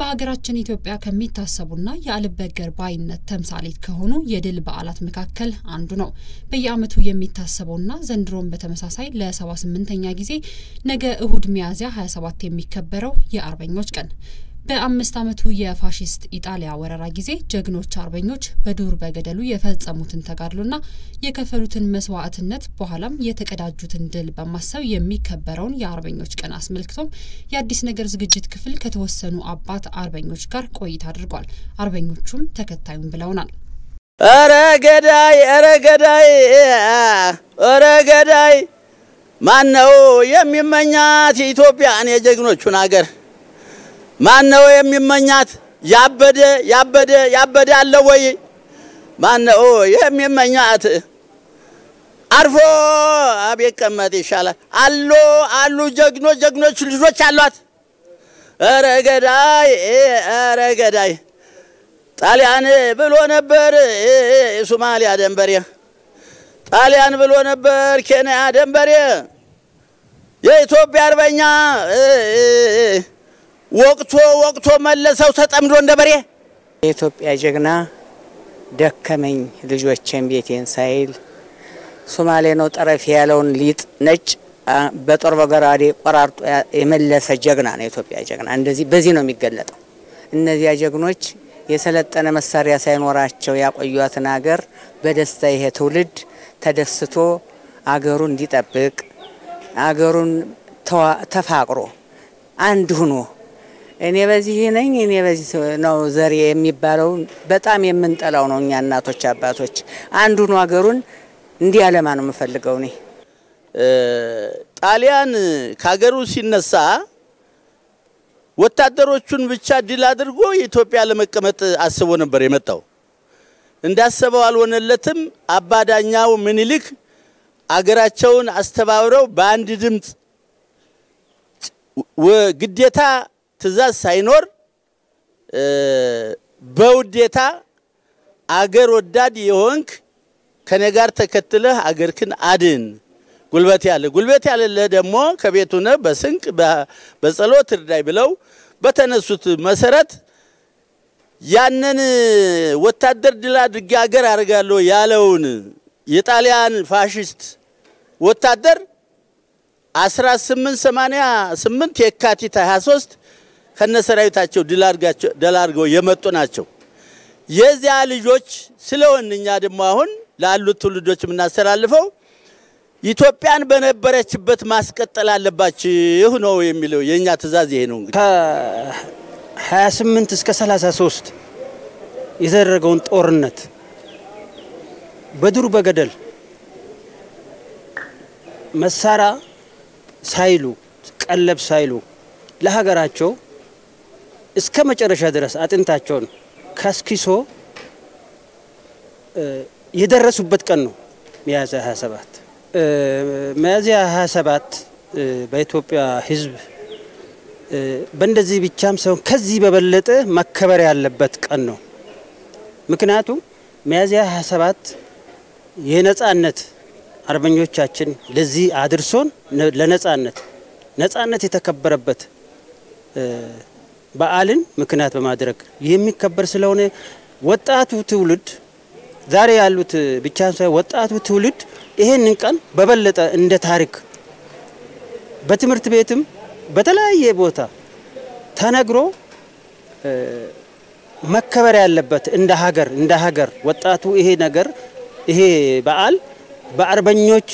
በሀገራችን ኢትዮጵያ ከሚታሰቡና የአልበገር ባይነት ተምሳሌት ከሆኑ የድል በዓላት መካከል አንዱ ነው። በየዓመቱ የሚታሰበውና ዘንድሮም በተመሳሳይ ለሰባ ስምንተኛ ጊዜ ነገ እሁድ ሚያዝያ 27 የሚከበረው የአርበኞች ቀን በአምስት ዓመቱ የፋሽስት ኢጣሊያ ወረራ ጊዜ ጀግኖች አርበኞች በዱር በገደሉ የፈጸሙትን ተጋድሎና የከፈሉትን መስዋዕትነት በኋላም የተቀዳጁትን ድል በማሰብ የሚከበረውን የአርበኞች ቀን አስመልክቶም የአዲስ ነገር ዝግጅት ክፍል ከተወሰኑ አባት አርበኞች ጋር ቆይታ አድርጓል። አርበኞቹም ተከታዩን ብለውናል። ኧረ ገዳይ ኧረ ገዳይ ኧረ ገዳይ ማን ነው የሚመኛት የኢትዮጵያን የጀግኖቹን አገር ማን ነው የሚመኛት? ያበደ ያበደ ያበደ አለ ወይ? ማን ነው የሚመኛት? አርፎ አቤት ቀመጥ ይሻላል። አሎ አሉ ጀግኖች ጀግኖች ልጆች አሏት። ኧረ ገዳይ ኧረ ገዳይ ጣሊያን ብሎ ነበር የሶማሊያ ደንበሬ፣ ጣሊያን ብሎ ነበር ኬንያ ደንበሬ፣ የኢትዮጵያ አርበኛ ወቅቶ ወቅቶ መለሰው ተጠምዶ እንደ በሬ። የኢትዮጵያ ጀግና ደከመኝ ልጆቼን ቤቴን ሳይል ሶማሌ ነው ጠረፍ ያለውን ሊጥ ነጭ በጦር በገራዴ ቆራርጦ የመለሰ ጀግና ነው የኢትዮጵያ ጀግና። እንደዚህ በዚህ ነው የሚገለጠው። እነዚያ ጀግኖች የሰለጠነ መሳሪያ ሳይኖራቸው ያቆዩትን አገር በደስታ ይሄ ትውልድ ተደስቶ አገሩን እንዲጠብቅ አገሩን ተፋቅሮ አንድ ሁኖ እኔ በዚህ ነኝ እኔ በዚህ ነው ዘሬ የሚባለው በጣም የምንጠላው ነው። እኛ እናቶች አባቶች አንዱን ሀገሩን እንዲያለማ ነው የምፈልገው። እኔ ጣሊያን ከሀገሩ ሲነሳ ወታደሮቹን ብቻ ድል አድርጎ የኢትዮጵያ ለመቀመጥ አስቦ ነበር የመጣው። እንዳሰበው አልሆነለትም። አባዳኛው ምኒልክ አገራቸውን አስተባብረው በአንድ ድምፅ ግዴታ ትእዛዝ ሳይኖር በውዴታ አገር ወዳድ የሆንክ ከኔ ጋር ተከትለህ አገርክን አድን፣ ጉልበት ያለ ጉልበት ያለለህ ደግሞ ከቤቱ ነህ በስንቅ በጸሎት እርዳይ ብለው በተነሱት መሰረት ያንን ወታደር ድል አድርጌ አገር አድርጋለሁ ያለውን የጣሊያን ፋሽስት ወታደር 1888 የካቲት 23 ከነሰራዊታቸው ድል አድርገው የመጡ ናቸው። የዚያ ልጆች ስለሆን እኛ ደግሞ አሁን ላሉት ትውልዶች የምናስተላልፈው ኢትዮጵያን በነበረችበት ማስቀጠል አለባችሁ ነው የሚለው የእኛ ትእዛዝ ይሄ ነው። እንግዲህ ከ28 እስከ 33 የተደረገውን ጦርነት በዱር በገደል መሳሪያ ሳይሉ ቀለብ ሳይሉ ለሀገራቸው እስከ መጨረሻ ድረስ አጥንታቸውን ከስኪሶ የደረሱበት ቀን ነው ሚያዝያ 27። ሚያዝያ 27 በኢትዮጵያ ሕዝብ በእንደዚህ ብቻም ሳይሆን ከዚህ በበለጠ መከበር ያለበት ቀን ነው። ምክንያቱም ሚያዝያ 27 የነጻነት አርበኞቻችን ለዚህ አድርሶን ለነጻነት ነጻነት የተከበረበት በዓልን ምክንያት በማድረግ የሚከበር ስለሆነ ወጣቱ ትውልድ ዛሬ ያሉት ብቻ ሳይሆን ወጣቱ ትውልድ ይሄንን ቀን በበለጠ እንደ ታሪክ በትምህርት ቤትም በተለያየ ቦታ ተነግሮ መከበር ያለበት እንደ ሀገር እንደ ሀገር ወጣቱ ይሄ ነገር ይሄ በዓል በአርበኞች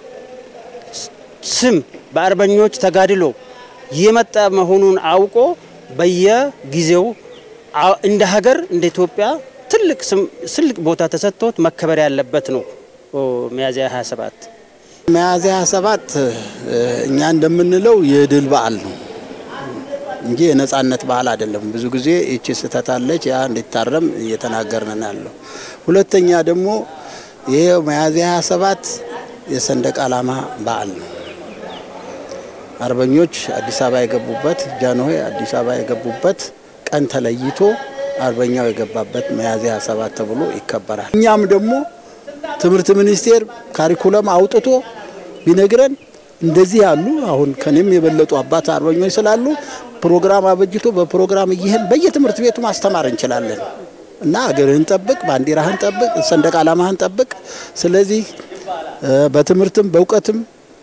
ስም በአርበኞች ተጋድሎ የመጣ መሆኑን አውቆ በየጊዜው እንደ ሀገር እንደ ኢትዮጵያ ትልቅ ስም ትልቅ ቦታ ተሰጥቶት መከበር ያለበት ነው ሚያዝያ 27። ሚያዝያ 27 እኛ እንደምንለው የድል በዓል ነው እንጂ የነጻነት በዓል አይደለም። ብዙ ጊዜ ይቺ ስህተት አለች፣ ያ እንዲታረም እየተናገርን ያለው። ሁለተኛ ደግሞ ይሄ ሚያዝያ 27 የሰንደቅ ዓላማ በዓል ነው። አርበኞች አዲስ አበባ የገቡበት ጃንሆይ አዲስ አበባ የገቡበት ቀን ተለይቶ አርበኛው የገባበት ሚያዝያ 27 ተብሎ ይከበራል። እኛም ደግሞ ትምህርት ሚኒስቴር ካሪኩለም አውጥቶ ቢነግረን እንደዚህ ያሉ አሁን ከኔም የበለጡ አባት አርበኞች ስላሉ ፕሮግራም አበጅቶ በፕሮግራም እየሄን በየትምህርት ቤቱ ማስተማር እንችላለን እና ሀገርህን ጠብቅ፣ ባንዲራህን ጠብቅ፣ ሰንደቅ ዓላማህን ጠብቅ። ስለዚህ በትምህርትም በእውቀትም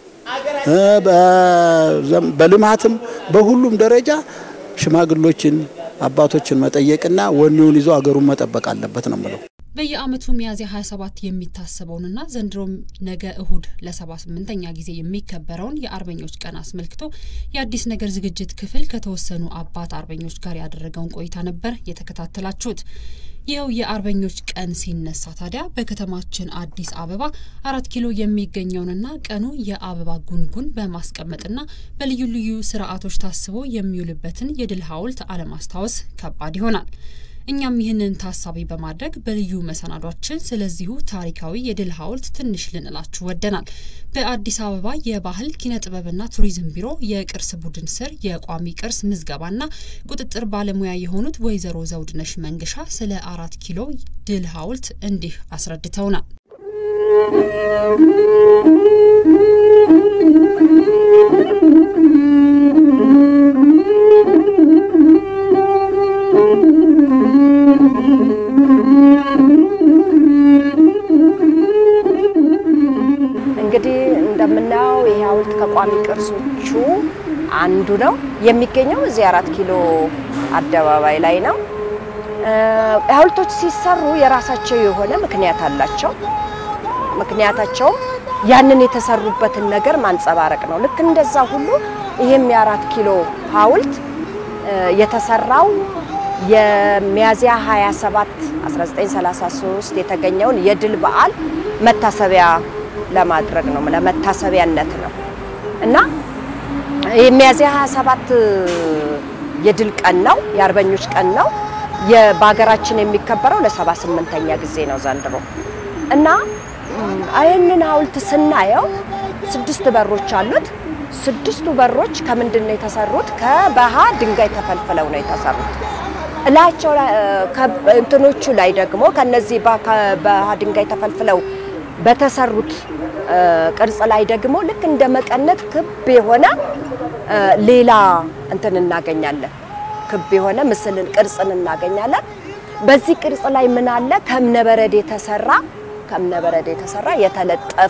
በልማትም በሁሉም ደረጃ ሽማግሎችን አባቶችን መጠየቅና ወኔውን ይዞ ሀገሩን መጠበቅ አለበት ነው የምለው። በየዓመቱ ሚያዝያ 27 የሚታሰበውንና ዘንድሮም ነገ እሁድ ለ78ኛ ጊዜ የሚከበረውን የአርበኞች ቀን አስመልክቶ የአዲስ ነገር ዝግጅት ክፍል ከተወሰኑ አባት አርበኞች ጋር ያደረገውን ቆይታ ነበር የተከታተላችሁት። ይኸው የአርበኞች ቀን ሲነሳ ታዲያ በከተማችን አዲስ አበባ አራት ኪሎ የሚገኘውንና ቀኑ የአበባ ጉንጉን በማስቀመጥና በልዩ ልዩ ስርዓቶች ታስቦ የሚውልበትን የድል ሐውልት አለማስታወስ ከባድ ይሆናል። እኛም ይህንን ታሳቢ በማድረግ በልዩ መሰናዷችን ስለዚሁ ታሪካዊ የድል ሐውልት ትንሽ ልንላችሁ ወደናል። በአዲስ አበባ የባህል ኪነ ጥበብና ቱሪዝም ቢሮ የቅርስ ቡድን ስር የቋሚ ቅርስ ምዝገባና ቁጥጥር ባለሙያ የሆኑት ወይዘሮ ዘውድነሽ መንገሻ ስለ አራት ኪሎ ድል ሐውልት እንዲህ አስረድተውናል። እንግዲህ እንደምናየው ይሄ ሐውልት ከቋሚ ቅርሶቹ አንዱ ነው። የሚገኘው እዚህ አራት ኪሎ አደባባይ ላይ ነው። ሐውልቶች ሲሰሩ የራሳቸው የሆነ ምክንያት አላቸው። ምክንያታቸውም ያንን የተሰሩበትን ነገር ማንጸባረቅ ነው። ልክ እንደዛ ሁሉ ይሄም የአራት ኪሎ ሐውልት የተሰራው የሚያዝያ 27 1933 የተገኘውን የድል በዓል መታሰቢያ ለማድረግ ነው፣ ለመታሰቢያነት ነው እና የሚያዝያ 27 የድል ቀን ነው፣ የአርበኞች ቀን ነው። በሀገራችን የሚከበረው ለ78ኛ ጊዜ ነው ዘንድሮ እና ይህንን ሐውልት ስናየው ስድስት በሮች አሉት። ስድስቱ በሮች ከምንድን ነው የተሰሩት? ከበሃ ድንጋይ ተፈልፍለው ነው የተሰሩት። እላቸው እንትኖቹ ላይ ደግሞ ከነዚህ በሃ ድንጋይ ተፈልፍለው በተሰሩት ቅርጽ ላይ ደግሞ ልክ እንደ መቀነት ክብ የሆነ ሌላ እንትን እናገኛለን። ክብ የሆነ ምስልን ቅርጽን እናገኛለን። በዚህ ቅርጽ ላይ ምን አለ? ከእብነበረድ የተሰራ ከእብነበረድ የተሰራ የተለጠፈ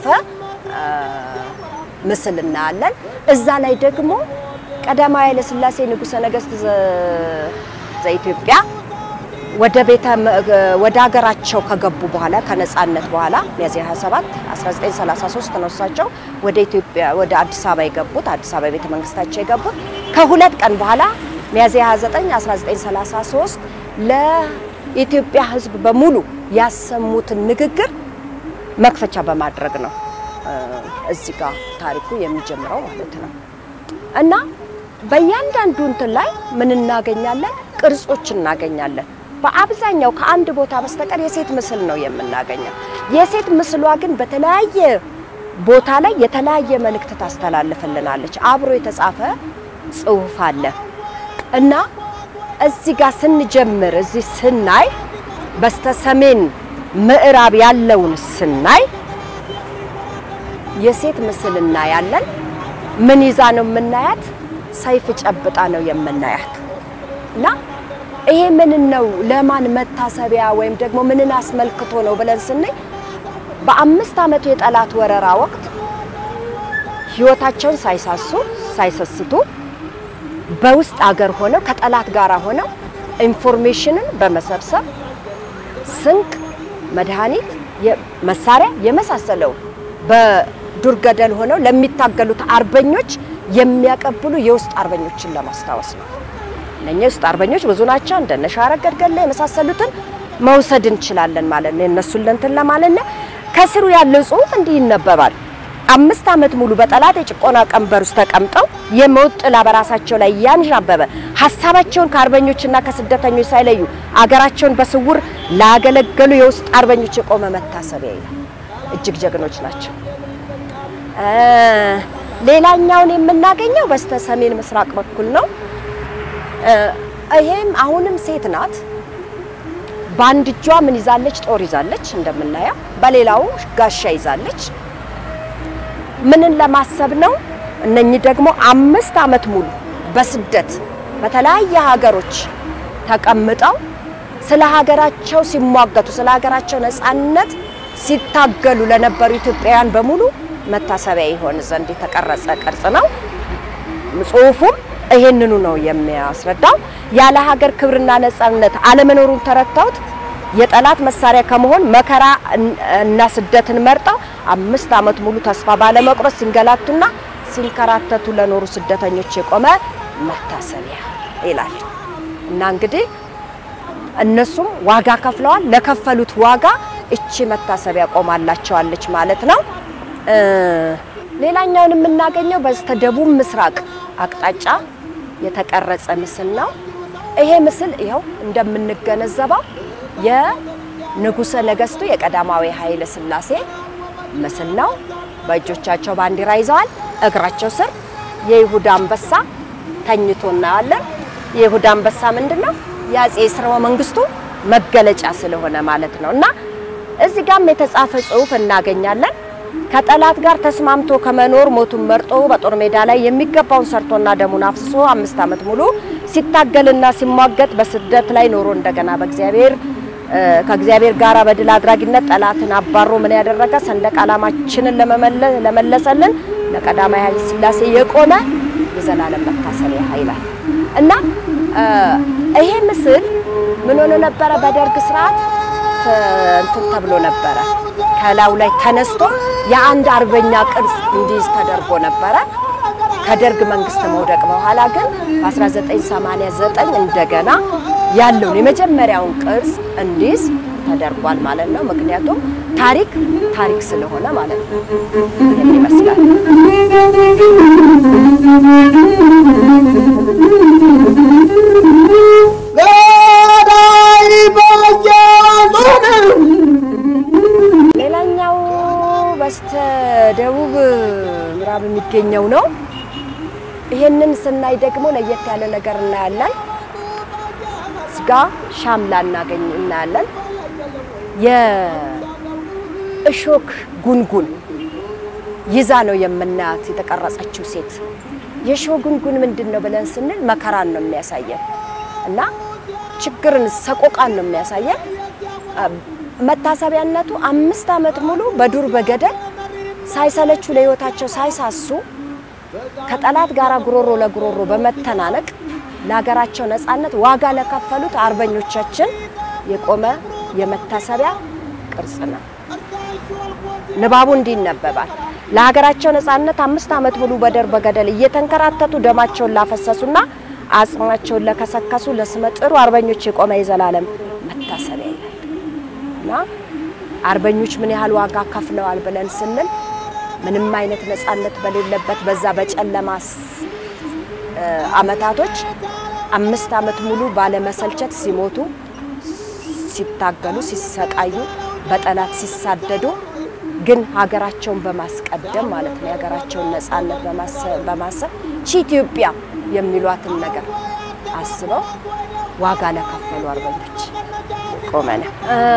ምስል እናያለን። እዛ ላይ ደግሞ ቀዳማዊ ኃይለ ሥላሴ ንጉሠ ነገሥት ዘኢትዮጵያ ወደ ቤተ ወደ ሀገራቸው ከገቡ በኋላ ከነጻነት በኋላ ሚያዝያ 27 1933 ነው እሳቸው ወደ ኢትዮጵያ ወደ አዲስ አበባ የገቡት አዲስ አበባ ቤተ መንግስታቸው የገቡት ከሁለት ቀን በኋላ ሚያዝያ 29 1933 ለኢትዮጵያ ሕዝብ በሙሉ ያሰሙትን ንግግር መክፈቻ በማድረግ ነው እዚህ ጋር ታሪኩ የሚጀምረው ማለት ነው እና በእያንዳንዱ እንትን ላይ ምን እናገኛለን? ቅርጾች እናገኛለን። በአብዛኛው ከአንድ ቦታ በስተቀር የሴት ምስል ነው የምናገኘው። የሴት ምስሏ ግን በተለያየ ቦታ ላይ የተለያየ መልእክት ታስተላልፍልናለች። አብሮ የተጻፈ ጽሑፍ አለ እና እዚህ ጋር ስንጀምር እዚህ ስናይ በስተ ሰሜን ምዕራብ ያለውን ስናይ የሴት ምስል እናያለን። ምን ይዛ ነው የምናያት? ሰይፍ ጨብጣ ነው የምናያት እና ይሄ ምን ነው ለማን መታሰቢያ ወይም ደግሞ ምንን አስመልክቶ ነው ብለን ስንይ በአምስት ዓመቱ የጠላት ወረራ ወቅት ሕይወታቸውን ሳይሳሱ ሳይሰስቱ በውስጥ አገር ሆነው ከጠላት ጋር ሆነው ኢንፎርሜሽንን በመሰብሰብ ስንቅ፣ መድኃኒት፣ መሳሪያ የመሳሰለው በዱር ገደል ሆነው ለሚታገሉት አርበኞች የሚያቀብሉ የውስጥ አርበኞችን ለማስታወስ ነው። እነኛ የውስጥ አርበኞች ብዙ ናቸው። እንደነ ሻረግ ገድገላ የመሳሰሉትን መውሰድ እንችላለን ማለት ነው። የእነሱን ለንትን ለማለት ነው። ከስሩ ያለው ጽሑፍ እንዲህ ይነበባል። አምስት ዓመት ሙሉ በጠላት የጭቆና ቀንበር ውስጥ ተቀምጠው የሞት ጥላ በራሳቸው ላይ ያንዣበበ ሀሳባቸውን ከአርበኞችና ከስደተኞች ሳይለዩ አገራቸውን በስውር ላገለገሉ የውስጥ አርበኞች የቆመ መታሰቢያ ይላል። እጅግ ጀግኖች ናቸው። ሌላኛውን የምናገኘው በስተ ሰሜን ምስራቅ በኩል ነው። ይሄም አሁንም ሴት ናት። በአንድ እጇ ምን ይዛለች? ጦር ይዛለች እንደምናየው፣ በሌላው ጋሻ ይዛለች። ምንን ለማሰብ ነው? እነኚህ ደግሞ አምስት ዓመት ሙሉ በስደት በተለያየ ሀገሮች ተቀምጠው ስለ ሀገራቸው ሲሟገቱ ስለ ሀገራቸው ነጻነት ሲታገሉ ለነበሩ ኢትዮጵያውያን በሙሉ መታሰቢያ ይሆን ዘንድ የተቀረጸ ቅርጽ ነው። ጽሁፉም ይሄንኑ ነው የሚያስረዳው። ያለ ሀገር ክብርና ነጻነት አለመኖሩን ተረድተውት የጠላት መሳሪያ ከመሆን መከራ እና ስደትን መርጠው አምስት ዓመት ሙሉ ተስፋ ባለመቁረጥ ሲንገላቱና ሲንከራተቱ ለኖሩ ስደተኞች የቆመ መታሰቢያ ይላል እና እንግዲህ እነሱም ዋጋ ከፍለዋል። ለከፈሉት ዋጋ እቺ መታሰቢያ ቆማላቸዋለች ማለት ነው። ሌላኛውን የምናገኘው በስተደቡብ ምስራቅ አቅጣጫ የተቀረጸ ምስል ነው። ይሄ ምስል ይኸው እንደምንገነዘበው የንጉሠ ነገሥቱ የቀዳማዊ ኃይለ ሥላሴ ምስል ነው። በእጆቻቸው ባንዲራ ይዘዋል። እግራቸው ስር የይሁዳ አንበሳ ተኝቶ እናያለን። የይሁዳ አንበሳ ምንድን ነው? የአጼ ስርወ መንግስቱ መገለጫ ስለሆነ ማለት ነው እና እዚህ ጋም የተጻፈ ጽሑፍ እናገኛለን። ከጠላት ጋር ተስማምቶ ከመኖር ሞቱን መርጦ በጦር ሜዳ ላይ የሚገባውን ሰርቶና ደሙን አፍስሶ አምስት ዓመት ሙሉ ሲታገልና ሲሟገት በስደት ላይ ኖሮ እንደገና በእግዚአብሔር ከእግዚአብሔር ጋር በድል አድራጊነት ጠላትን አባሮ ምን ያደረገ ሰንደቅ ዓላማችንን ለመለሰልን ለቀዳማዊ ኃይለ ሥላሴ የቆመ የዘላለም መታሰቢያ ይላል እና ይሄ ምስል ምን ሆኖ ነበረ? በደርግ ስርዓት እንትን ተብሎ ነበረ። ከላዩ ላይ ተነስቶ የአንድ አርበኛ ቅርጽ እንዲይዝ ተደርጎ ነበረ። ከደርግ መንግስት መውደቅ በኋላ ግን በ1989 እንደገና ያለውን የመጀመሪያውን ቅርጽ እንዲይዝ ተደርጓል ማለት ነው። ምክንያቱም ታሪክ ታሪክ ስለሆነ ማለት ነው። ይህን ይመስላል። ሌላኛው በስተ ደቡብ ምዕራብ የሚገኘው ነው። ይሄንን ስናይ ደግሞ ለየት ያለ ነገር እናያለን። ስጋ ሻምላ እናገኝ እናያለን። የእሾክ ጉንጉን ይዛ ነው የምናያት የተቀረጸችው ሴት። የእሾህ ጉንጉን ምንድን ነው ብለን ስንል መከራን ነው የሚያሳየን እና ችግርን፣ ሰቆቃን ነው የሚያሳየን። መታሰቢያነቱ አምስት ዓመት ሙሉ በዱር በገደል ሳይሰለቹ ለህይወታቸው ሳይሳሱ ከጠላት ጋር ጉሮሮ ለጉሮሮ በመተናነቅ ለሀገራቸው ነጻነት ዋጋ ለከፈሉት አርበኞቻችን የቆመ የመታሰቢያ ቅርጽ ነው። ንባቡ እንዲህ ይነበባል። ለሀገራቸው ነጻነት አምስት ዓመት ሙሉ በዱር በገደል እየተንከራተቱ ደማቸውን ላፈሰሱና አጽማቸውን ለከሰከሱ ለስመ ጥሩ አርበኞች የቆመ የዘላለም መታሰቢያ ይላል እና አርበኞች ምን ያህል ዋጋ ከፍለዋል ብለን ስንል ምንም አይነት ነጻነት በሌለበት በዛ በጨለማ አመታቶች አምስት ዓመት ሙሉ ባለመሰልቸት ሲሞቱ፣ ሲታገሉ፣ ሲሰቃዩ፣ በጠላት ሲሳደዱ ግን ሀገራቸውን በማስቀደም ማለት ነው የሀገራቸውን ነጻነት በማሰብ ቺ ኢትዮጵያ የሚሏትን ነገር አስበው ዋጋ ለከፈሉ አርበኞች ቆመ ነው።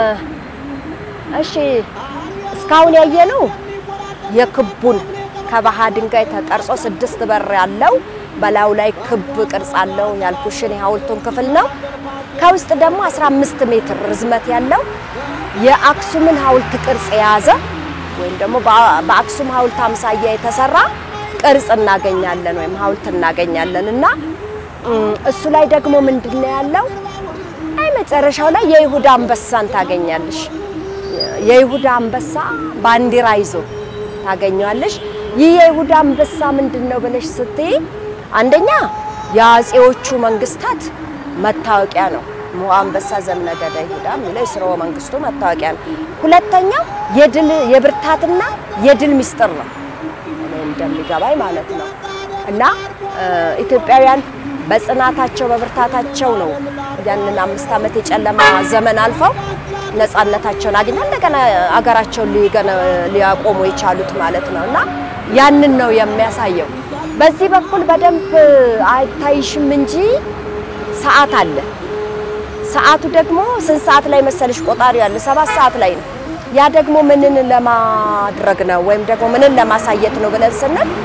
እሺ እስካሁን ያየነው የክቡን ከባሃ ድንጋይ ተቀርጾ ስድስት በር ያለው በላዩ ላይ ክብ ቅርጽ አለው ያልኩሽን የሐውልቱን ክፍል ነው። ከውስጥ ደግሞ 15 ሜትር ርዝመት ያለው የአክሱምን ሐውልት ቅርጽ የያዘ ወይም ደግሞ በአክሱም ሐውልት አምሳያ የተሰራ ቅርጽ እናገኛለን ወይም ሐውልት እናገኛለን እና እሱ ላይ ደግሞ ምንድን ነው ያለው? አይ መጨረሻው ላይ የይሁዳ አንበሳን ታገኛለሽ። የይሁዳ አንበሳ ባንዲራ ይዞ ታገኘዋለሽ። ይህ የይሁዳ አንበሳ ምንድን ነው ብለሽ ስትይ አንደኛ የአጼዎቹ መንግስታት መታወቂያ ነው። ሞዐ አንበሳ ዘእምነገደ ይሁዳ የሚለው የሥርወ መንግስቱ መታወቂያ ነው። ሁለተኛ የድል የብርታትና የድል ሚስጥር ነው እኔ እንደሚገባኝ ማለት ነው እና ኢትዮጵያውያን በጽናታቸው በብርታታቸው ነው ያንን አምስት ዓመት የጨለማ ዘመን አልፈው ነጻነታቸውን አግኝተው እንደገና አገራቸውን ሊያቆሙ የቻሉት ማለት ነው እና ያንን ነው የሚያሳየው። በዚህ በኩል በደንብ አይታይሽም እንጂ ሰዓት አለ። ሰዓቱ ደግሞ ስንት ሰዓት ላይ መሰለሽ? ቆጣሪው ያለ ሰባት ሰዓት ላይ ነው። ያ ደግሞ ምንን ለማድረግ ነው ወይም ደግሞ ምንን ለማሳየት ነው ብለን ስንል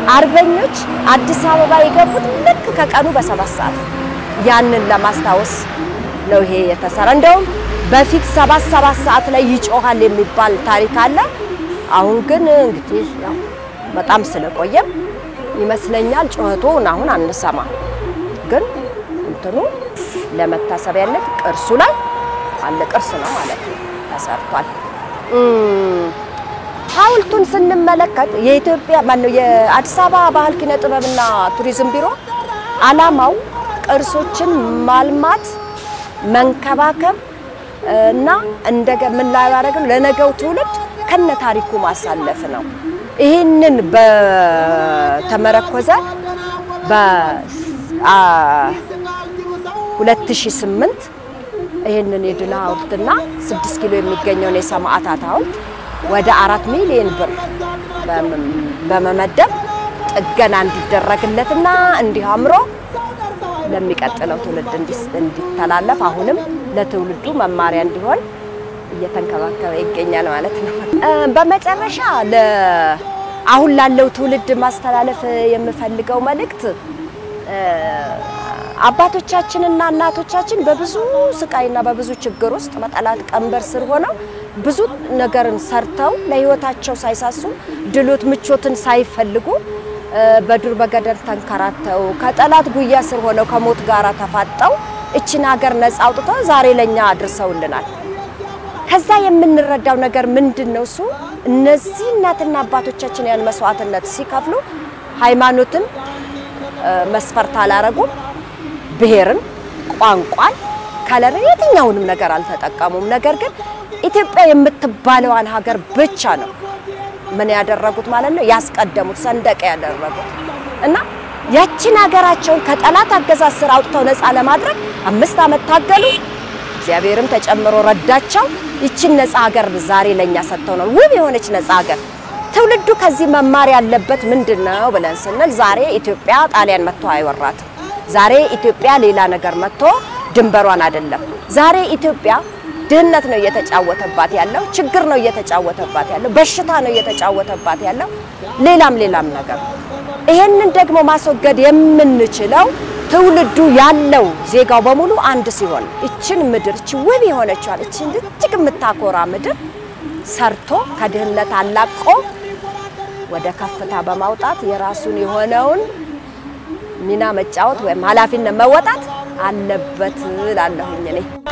አርበኞች አዲስ አበባ የገቡት ልክ ከቀኑ በሰባት ሰዓት ነው። ያንን ለማስታወስ ነው ይሄ የተሰራ። እንደውም በፊት ሰባት ሰባት ሰዓት ላይ ይጮሃል የሚባል ታሪክ አለ። አሁን ግን እንግዲህ ያው በጣም ስለቆየም ይመስለኛል ጩኸቱን አሁን አንሰማ። ግን እንትኑ ለመታሰቢያነት ቅርሱ ላይ አለ ቅርስ ነው ማለት ነው ተሰርቷል። እም፣ ሐውልቱን ስንመለከት የኢትዮጵያ ማነው የአዲስ አበባ ባህል ኪነ ጥበብና ቱሪዝም ቢሮ ዓላማው ቅርሶችን ማልማት መንከባከብ እና እንደገ ምን ላይ ያደረግም ለነገው ትውልድ ከነ ታሪኩ ማሳለፍ ነው። ይህንን በተመረኮዘ በ አ 2008 ይህንን የድል ሐውልትና 6 ኪሎ የሚገኘውን የሰማዕታት ሐውልት ወደ አራት ሚሊዮን ብር በመ- በመመደብ ጥገና እንዲደረግለትና እንዲህ አምሮ ለሚቀጥለው ትውልድ እንዲስ- እንዲተላለፍ አሁንም ለትውልዱ መማሪያ እንዲሆን እየተንከባከበ ይገኛል ማለት ነው። እ፣ በመጨረሻ ለ አሁን ላለው ትውልድ ማስተላለፍ የምፈልገው መልእክት እ፣ አባቶቻችንና እናቶቻችን በብዙ ስቃይና በብዙ ችግር ውስጥ በጠላት ቀንበር ስር ሆነው ብዙ ነገርን ሰርተው ለሕይወታቸው ሳይሳሱ ድሎት ምቾትን ሳይፈልጉ እ፣ በዱር በገደል ተንከራተው ከጠላት ጉያ ስር ሆነው ከሞት ጋር ተፋጠው እችን ሀገር ነጻ አውጥተው ዛሬ ለኛ አድርሰውልናል። ከዛ የምንረዳው ነገር ምንድን ነው? እሱ እነዚህ እናትና አባቶቻችን ያን መስዋዕትነት ሲከፍሉ ሃይማኖትን እ፣ መስፈርት አላረጉም። ብሔርን፣ ቋንቋን፣ ከለርን የትኛውንም ነገር አልተጠቀሙም። ነገር ግን ኢትዮጵያ የምትባለዋን ሀገር ብቻ ነው ምን ያደረጉት ማለት ነው ያስቀደሙት ሰንደቅ ያደረጉት እና ያችን ሀገራቸውን ከጠላት አገዛዝ ስር አውጥተው ነፃ ለማድረግ አምስት ዓመት ታገሉ። እግዚአብሔርም ተጨምሮ ረዳቸው። ይችን ነፃ ሀገር ዛሬ ለኛ ሰጥተው ነው ውብ የሆነች ነፃ ሀገር። ትውልዱ ከዚህ መማር ያለበት ምንድን ነው ብለን ስንል ዛሬ ኢትዮጵያ ጣሊያን መጥቶ አይወራትም። ዛሬ ኢትዮጵያ ሌላ ነገር መጥቶ ድንበሯን አይደለም። ዛሬ ኢትዮጵያ ድህነት ነው እየተጫወተባት ያለው፣ ችግር ነው እየተጫወተባት ያለው፣ በሽታ ነው እየተጫወተባት ያለው፣ ሌላም ሌላም ነገር። ይሄንን ደግሞ ማስወገድ የምንችለው ትውልዱ ያለው ዜጋው በሙሉ አንድ ሲሆን እችን ምድር እች ውብ የሆነችዋን እችን እጅግ የምታኮራ ምድር ሰርቶ ከድህነት አላቆ ወደ ከፍታ በማውጣት የራሱን የሆነውን ሚና መጫወት ወይም ኃላፊነት መወጣት አለበት እላለሁኝ እኔ።